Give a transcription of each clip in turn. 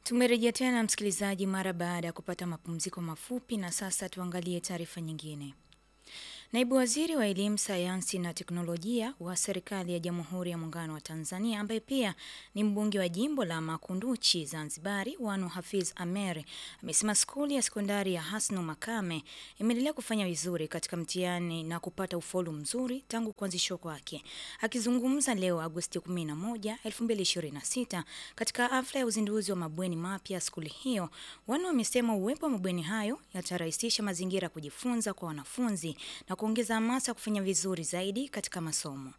Tumerejea tena msikilizaji, mara baada ya kupata mapumziko mafupi, na sasa tuangalie taarifa nyingine. Naibu Waziri wa Elimu, Sayansi na Teknolojia wa Serikali ya Jamhuri ya Muungano wa Tanzania, ambaye pia ni mbunge wa jimbo la Makunduchi Zanzibari, Wanu Hafiz Amer, amesema skuli ya sekondari ya Hasnu Makame imeendelea kufanya vizuri katika mtihani na kupata ufaulu mzuri tangu kuanzishwa kwake. Akizungumza leo Agosti 11, 2026 katika hafla ya uzinduzi wa mabweni mapya skuli hiyo, Wanu amesema uwepo wa mabweni hayo yatarahisisha mazingira ya kujifunza kwa wanafunzi na kuongeza hamasa kufanya vizuri zaidi katika masomo.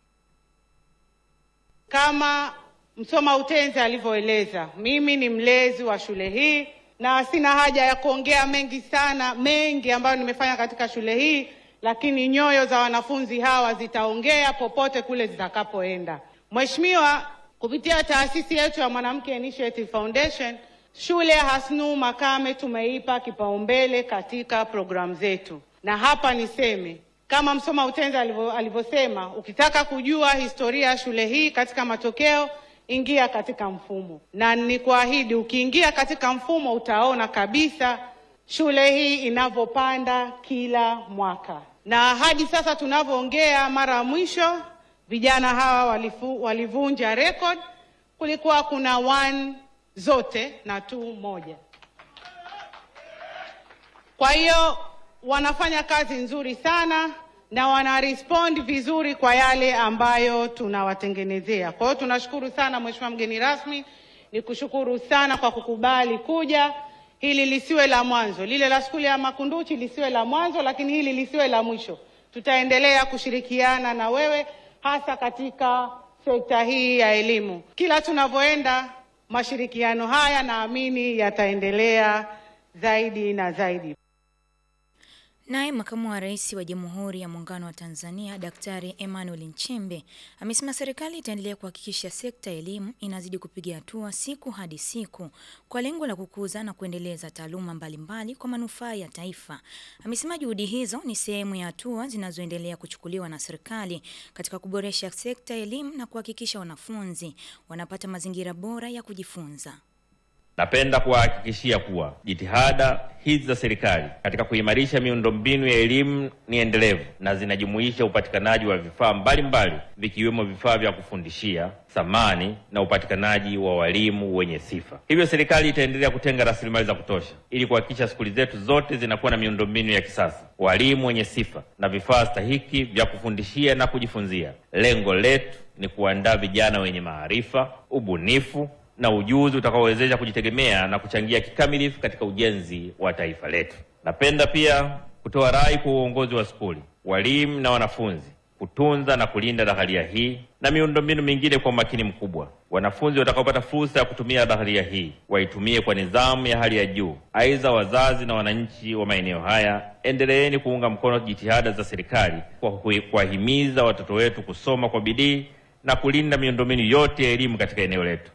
Kama Msoma Utenzi alivyoeleza, mimi ni mlezi wa shule hii na sina haja ya kuongea mengi sana, mengi ambayo nimefanya katika shule hii, lakini nyoyo za wanafunzi hawa zitaongea popote kule zitakapoenda. Mheshimiwa, kupitia taasisi yetu ya Mwanamke Initiative Foundation, shule ya Hasnu Makame tumeipa kipaumbele katika programu zetu, na hapa niseme kama Msoma Utenzi alivyosema, ukitaka kujua historia ya shule hii katika matokeo, ingia katika mfumo, na nikuahidi, ukiingia katika mfumo utaona kabisa shule hii inavyopanda kila mwaka, na hadi sasa tunavyoongea, mara ya mwisho vijana hawa walifu, walivunja record. Kulikuwa kuna one zote na two moja. Kwa hiyo wanafanya kazi nzuri sana na wana respond vizuri kwa yale ambayo tunawatengenezea. Kwa hiyo tunashukuru sana Mheshimiwa mgeni rasmi, ni kushukuru sana kwa kukubali kuja. Hili lisiwe la mwanzo, lile la skuli ya Makunduchi lisiwe la mwanzo, lakini hili lisiwe la mwisho. Tutaendelea kushirikiana na wewe hasa katika sekta hii ya elimu. Kila tunavyoenda, mashirikiano haya naamini yataendelea zaidi na zaidi. Naye makamu wa rais wa Jamhuri ya Muungano wa Tanzania Daktari Emmanuel Nchembe amesema serikali itaendelea kuhakikisha sekta ya elimu inazidi kupiga hatua siku hadi siku kwa lengo la kukuza na kuendeleza taaluma mbalimbali kwa manufaa ya taifa. Amesema juhudi hizo ni sehemu ya hatua zinazoendelea kuchukuliwa na serikali katika kuboresha sekta ya elimu na kuhakikisha wanafunzi wanapata mazingira bora ya kujifunza. Napenda kuwahakikishia kuwa jitihada hizi za serikali katika kuimarisha miundombinu ya elimu ni endelevu na zinajumuisha upatikanaji wa vifaa mbalimbali vikiwemo vifaa vya kufundishia, samani na upatikanaji wa walimu wenye sifa. Hivyo serikali itaendelea kutenga rasilimali za kutosha ili kuhakikisha skuli zetu zote zinakuwa na miundombinu ya kisasa, walimu wenye sifa na vifaa stahiki vya kufundishia na kujifunzia. Lengo letu ni kuandaa vijana wenye maarifa, ubunifu na ujuzi utakaowezesha kujitegemea na kuchangia kikamilifu katika ujenzi wa taifa letu. Napenda pia kutoa rai kwa uongozi wa skuli, walimu na wanafunzi kutunza na kulinda dahalia hii na miundombinu mingine kwa umakini mkubwa. Wanafunzi watakaopata fursa ya kutumia dahalia hii waitumie kwa nidhamu ya hali ya juu. Aidha, wazazi na wananchi wa maeneo haya, endeleeni kuunga mkono jitihada za serikali kwa kuwahimiza watoto wetu kusoma kwa bidii na kulinda miundombinu yote ya elimu katika eneo letu.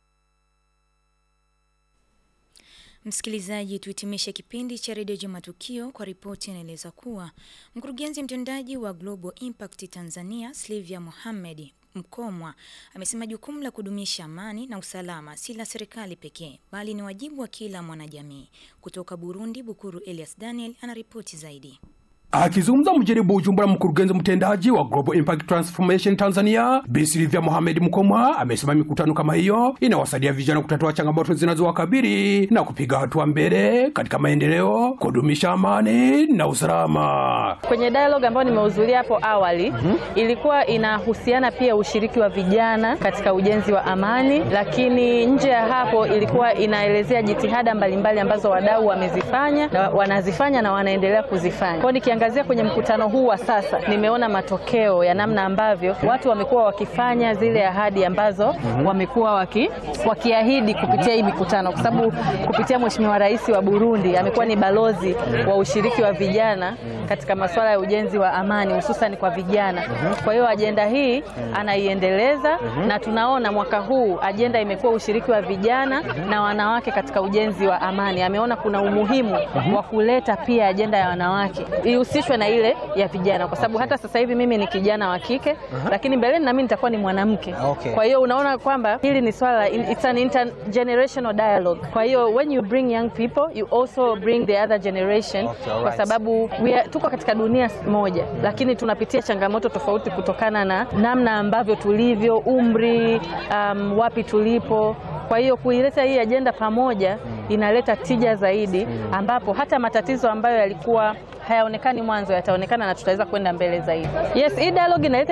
Msikilizaji, tuhitimishe kipindi cha redio Juma Tukio kwa ripoti inaeleza kuwa mkurugenzi mtendaji wa Global Impact Tanzania Slivia Mohamed Mkomwa amesema jukumu la kudumisha amani na usalama si la serikali pekee bali ni wajibu wa kila mwanajamii. Kutoka Burundi, Bukuru Elias Daniel anaripoti zaidi. Akizungumza mjini Bujumbura, mkurugenzi mtendaji wa Global Impact Transformation Tanzania Bi Silvia Mohamed Mkomwa amesema mikutano kama hiyo inawasaidia vijana kutatua changamoto zinazowakabili na kupiga hatua mbele katika maendeleo, kudumisha amani na usalama. Kwenye dialogue ambayo nimehudhuria hapo awali mm -hmm. ilikuwa inahusiana pia ushiriki wa vijana katika ujenzi wa amani, lakini nje ya hapo ilikuwa inaelezea jitihada mbalimbali ambazo wadau wamezifanya na wanazifanya na wanaendelea kuzifanya. Kwa nikiangazia kwenye mkutano huu wa sasa, nimeona matokeo ya namna ambavyo watu wamekuwa wakifanya zile ahadi ambazo mm -hmm. wamekuwa waki, wakiahidi kupitia hii mikutano, kwa sababu kupitia Mheshimiwa Rais wa Burundi amekuwa ni balozi wa ushiriki wa vijana katika masuala ya ujenzi wa amani hususan kwa vijana. Kwa hiyo ajenda hii anaiendeleza na tunaona mwaka huu ajenda imekuwa ushiriki wa vijana na wanawake katika ujenzi wa amani. Ameona kuna umuhimu wa kuleta pia ajenda ya wanawake ihusishwe na ile ya vijana, kwa sababu hata sasa hivi mimi ni kijana wa kike, lakini mbeleni na mimi nitakuwa ni mwanamke. Okay. Kwa hiyo unaona kwamba hili ni swala la it's an intergenerational dialogue. Kwa hiyo when you bring young people you also bring the other generation Okay, kwa alright. sababu we are, tuko katika dunia moja lakini tunapitia changamoto tofauti kutokana na namna ambavyo tulivyo, umri, um, wapi tulipo. Kwa hiyo kuileta hii ajenda pamoja inaleta tija zaidi, ambapo hata matatizo ambayo yalikuwa hayaonekani mwanzo yataonekana na tutaweza kwenda mbele zaidi. Yes, hii dialogue inaleta